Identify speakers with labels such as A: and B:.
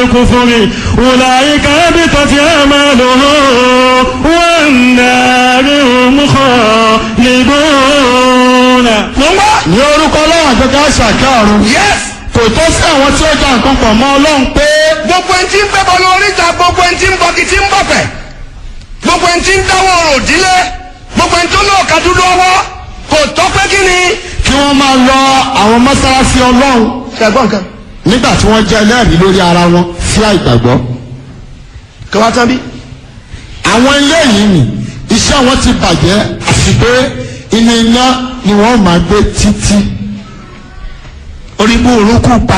A: الكفر أولئك هبطت أعمالهم والنار هم خالدون
B: mo ń gbọ́.
C: ní orúkọ ọlọ́run àgbẹ̀ká ṣàkárùn
B: yes.
C: kò tó sí àwọn tí ó dá nǹkan pọ̀ mọ́ ọlọ́run pé
B: gbogbo ẹni tí ń fẹ́ bọ́nu oríta gbogbo ẹni tí ń bọ́kì tí ń bọ̀fẹ̀ gbogbo ẹni tí ń dáwọ́ ọ̀rọ̀ òdílé gbogbo ẹni tó lọ́ọ̀ ka dúdú ọwọ́ kò tọ́ pé kí ni.
C: kí wọ́n máa lọ àwọn mọ́sálásí ọlọ́run
B: ṣàgbọ́n nǹkan.
C: nígbà tí wọ́n jẹ́ ẹlẹ́rìí lórí ara wọn sí àìgbàgbọ́.
B: kí wọ́n tán bí.
C: àwọn ilé yìí nì iṣẹ́ wọn ti bàjẹ́ àti pé inú iná ni wọ́n máa gbé títí.
B: orí bú orúkú pa